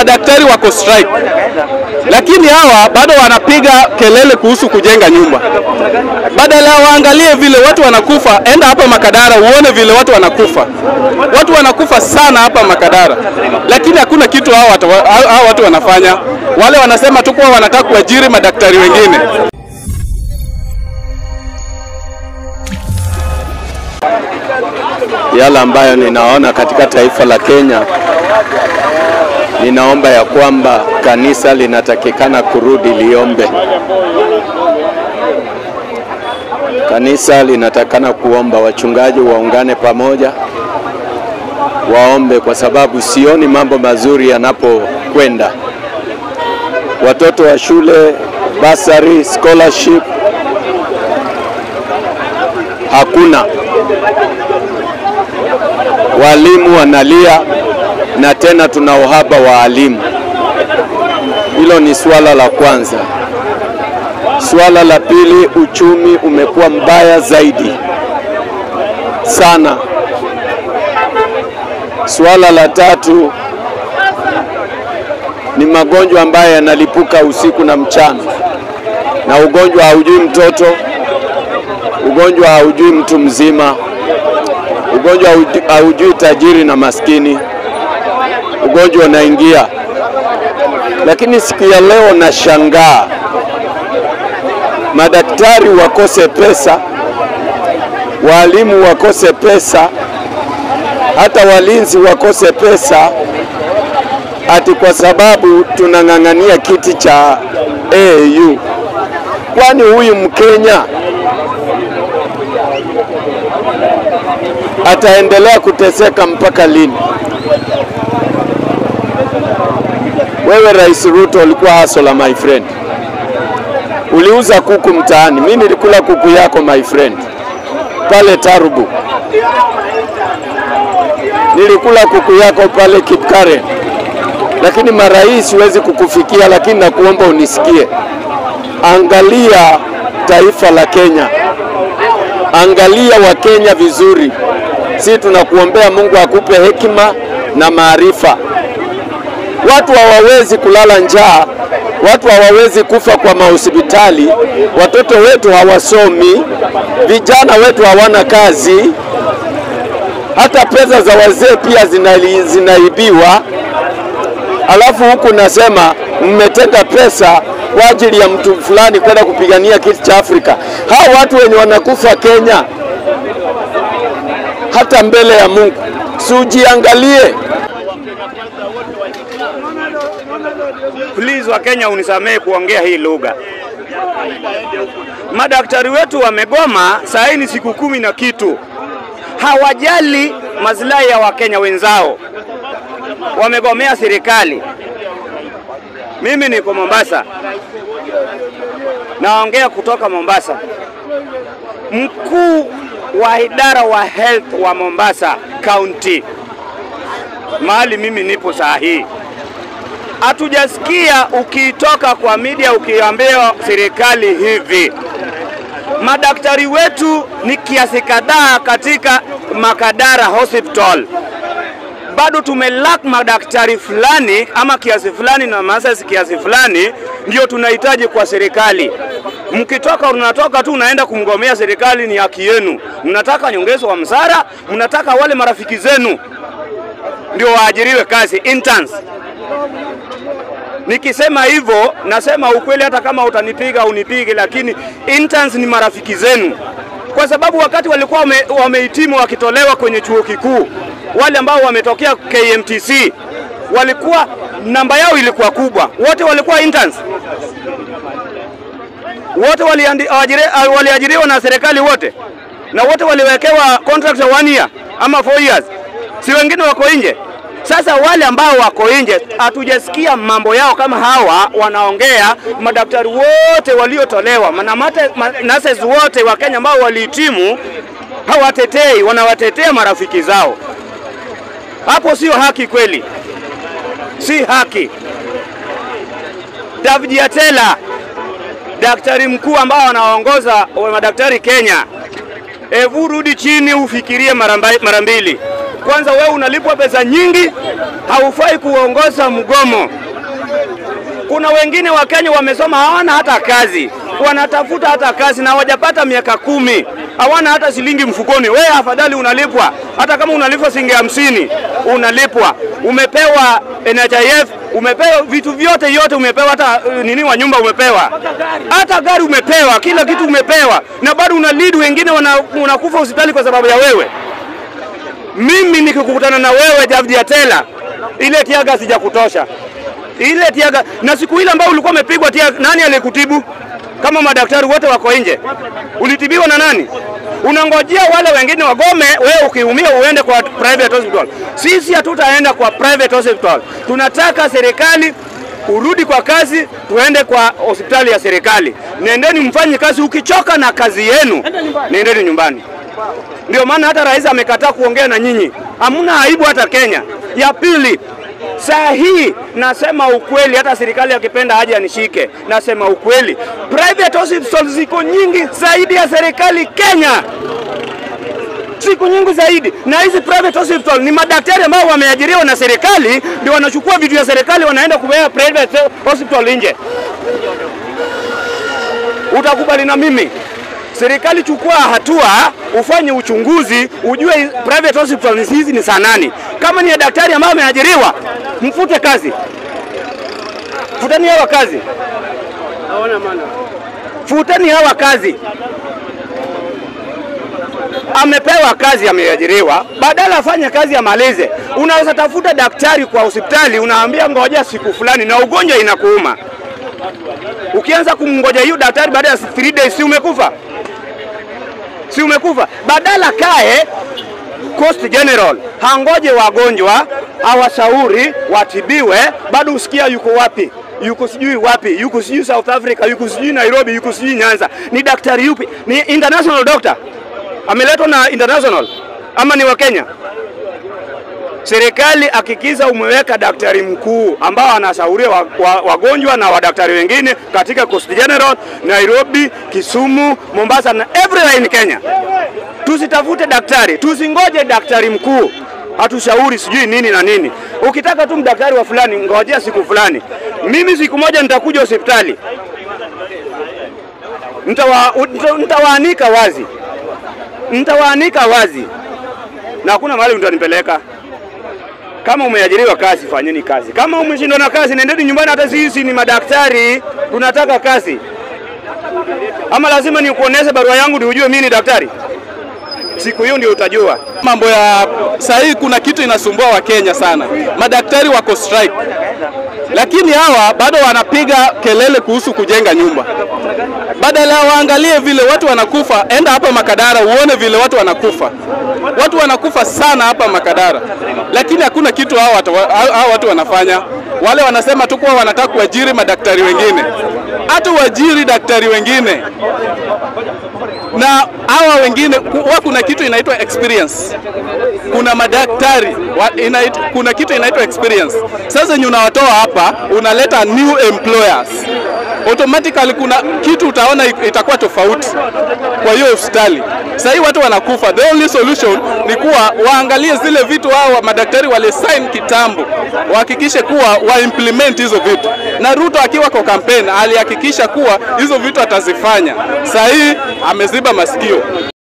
madaktari wako strike, lakini hawa bado wanapiga kelele kuhusu kujenga nyumba. Badala waangalie vile watu wanakufa, enda hapa Makadara uone vile watu wanakufa. Watu wanakufa sana hapa Makadara, lakini hakuna kitu hao watu, hao watu wanafanya. Wale wanasema tu kuwa wanataka kuajiri madaktari wengine. Yale ambayo ninaona katika taifa la Kenya, ninaomba ya kwamba kanisa linatakikana kurudi liombe. Kanisa linatakana kuomba, wachungaji waungane pamoja, waombe, kwa sababu sioni mambo mazuri yanapokwenda. Watoto wa shule, basari, scholarship hakuna walimu wanalia na tena tuna uhaba wa walimu. Hilo ni suala la kwanza. Suala la pili, uchumi umekuwa mbaya zaidi sana. Suala la tatu ni magonjwa ambayo yanalipuka usiku na mchana, na ugonjwa haujui mtoto, ugonjwa haujui mtu mzima ugonjwa haujui tajiri na maskini, ugonjwa unaingia. Lakini siku ya leo nashangaa madaktari wakose pesa, walimu wakose pesa, hata walinzi wakose pesa, ati kwa sababu tunang'ang'ania kiti cha AU. Kwani huyu Mkenya ataendelea kuteseka mpaka lini? Wewe Rais Ruto ulikuwa hasola my friend, uliuza kuku mtaani. Mimi nilikula kuku yako my friend pale Tarubu, nilikula kuku yako pale Kipkaren, lakini marais siwezi kukufikia, lakini nakuomba unisikie. Angalia taifa la Kenya, angalia Wakenya vizuri. Si tunakuombea Mungu akupe hekima na maarifa. Watu hawawezi kulala njaa, watu hawawezi kufa kwa mahospitali, watoto wetu hawasomi, vijana wetu hawana kazi, hata pesa za wazee pia zina, zinaibiwa. Alafu huku nasema mmetenga pesa kwa ajili ya mtu fulani kwenda kupigania kiti cha Afrika. Hao watu wenye wanakufa Kenya hata mbele ya Mungu, si ujiangalie. Please wa Kenya unisamehe kuongea hii lugha. Madaktari wetu wamegoma saa hii ni siku kumi na kitu, hawajali maslahi ya Wakenya wenzao, wamegomea serikali. Mimi niko Mombasa, naongea kutoka Mombasa. Mkuu wa idara wa health wa Mombasa County, mahali mimi nipo saa hii, hatujasikia ukitoka kwa media ukiambia serikali hivi. Madaktari wetu ni kiasi kadhaa katika Makadara Hospital, bado tumelack madaktari fulani ama kiasi fulani na masasi kiasi fulani, ndio tunahitaji kwa serikali. Mkitoka unatoka tu unaenda kumgomea serikali, ni haki yenu. Mnataka nyongezo wa msara, mnataka wale marafiki zenu ndio waajiriwe kazi interns. Nikisema hivyo nasema ukweli, hata kama utanipiga unipige, lakini interns ni marafiki zenu, kwa sababu wakati walikuwa wame, wamehitimu wakitolewa kwenye chuo kikuu, wale ambao wametokea KMTC walikuwa namba yao ilikuwa kubwa, wote walikuwa interns, wote waliajiriwa wali na serikali wote, na wote waliwekewa contract ya one year ama four years, si wengine wako nje. Sasa wale ambao wako nje hatujasikia mambo yao kama hawa wanaongea. Madaktari wote waliotolewa na nurses wote wa Kenya ambao walihitimu hawatetei, wanawatetea marafiki zao. Hapo sio haki kweli, si haki. David Atela, daktari mkuu ambao anaongoza madaktari Kenya, hebu rudi chini ufikirie mara mbili kwanza wewe unalipwa pesa nyingi, haufai kuongoza mgomo. Kuna wengine wa Kenya wamesoma hawana hata kazi, wanatafuta hata kazi na hawajapata miaka kumi, hawana hata shilingi mfukoni. Wewe afadhali unalipwa, hata kama unalipwa shilingi hamsini unalipwa, umepewa NHIF, umepewa vitu vyote yote, umepewa hata uh, nini wa nyumba umepewa, hata gari umepewa, kila kitu umepewa, na bado una lead wengine wana- unakufa hospitali kwa sababu ya wewe. Mimi nikikukutana na wewe David Atela, ile tiaga sijakutosha ile tiaga, na siku ile ambayo ulikuwa umepigwa tiaga, nani aliyekutibu? Kama madaktari wote wako nje, ulitibiwa na nani? Unangojea wale wengine wagome, wewe ukiumia uende kwa private hospital. Sisi hatutaenda kwa private hospital, tunataka serikali urudi kwa kazi, tuende kwa hospitali ya serikali. Nendeni mfanye kazi, ukichoka na kazi yenu nendeni nyumbani. Ndio maana hata rais amekataa kuongea na nyinyi, hamna aibu hata Kenya. Ya pili, saa hii nasema ukweli, hata serikali akipenda haja anishike, nasema ukweli, private hospitals ziko nyingi zaidi ya serikali Kenya siku nyingi zaidi, na hizi private hospital ni madaktari ambao wameajiriwa na serikali, ndio wanachukua vitu ya serikali wanaenda kuweka private hospital nje. Utakubali na mimi? Serikali chukua hatua, ufanye uchunguzi, ujue private hospitals hizi ni saa nani. Kama ni ya daktari ambaye ameajiriwa, mfute kazi, futeni hawa kazi, futeni hawa kazi. Amepewa kazi, ameajiriwa, badala afanye kazi amalize. Unaweza tafuta daktari kwa hospitali, unaambia ngoja siku fulani, na ugonjwa inakuuma. Ukianza kumngoja hiyo daktari baada ya 3 days, si umekufa? si umekufa? Badala kae Coast General hangoje wagonjwa awashauri watibiwe, bado usikia yuko wapi, yuko sijui wapi, yuko sijui South Africa, yuko sijui Nairobi, yuko sijui Nyanza. Ni daktari yupi? Ni international doctor ameletwa na international ama ni wa Kenya? Serikali hakikisha umeweka daktari mkuu ambao anashauria wa- wa- wagonjwa na wadaktari wengine katika Coast General, Nairobi, Kisumu, Mombasa na everywhere in Kenya. Tusitafute daktari, tusingoje daktari mkuu hatushauri sijui nini na nini. Ukitaka tu mdaktari wa fulani, ngojea siku fulani. Mimi siku moja nitakuja hospitali, nitawa- nita- nitawaanika wazi, nitawaanika wazi na hakuna mahali mtanipeleka. Kama umeajiriwa kazi, fanyeni kazi. Kama umeshindwa na kazi, nendeni nyumbani. Hata sisi ni madaktari, tunataka kazi. Ama lazima nikuoneshe barua yangu ndio ujue mimi ni daktari? Siku hiyo ndio utajua. Mambo ya saa hii, kuna kitu inasumbua Wakenya sana. Madaktari wako strike, lakini hawa bado wanapiga kelele kuhusu kujenga nyumba. Badala ya waangalie vile watu wanakufa, enda hapa Makadara uone vile watu wanakufa. Watu wanakufa sana hapa Makadara, lakini hakuna kitu hao watu, hao watu wanafanya. Wale wanasema tu kuwa wanataka kuajiri madaktari wengine, hata uajiri daktari wengine na hawa wengine huwa kuna kitu inaitwa experience. Kuna madaktari wa, inait, kuna kitu inaitwa experience. Sasa yenye unawatoa hapa unaleta new employers automatically, kuna kitu utaona it- itakuwa tofauti kwa hiyo hospitali. Sasa hii watu wanakufa, the only solution ni kuwa waangalie zile vitu hao madaktari walisign kitambo, wahakikishe kuwa wa implement hizo vitu, na Ruto akiwa kwa campaign alihakikisha kuwa hizo vitu atazifanya. Sasa hii ameziba masikio.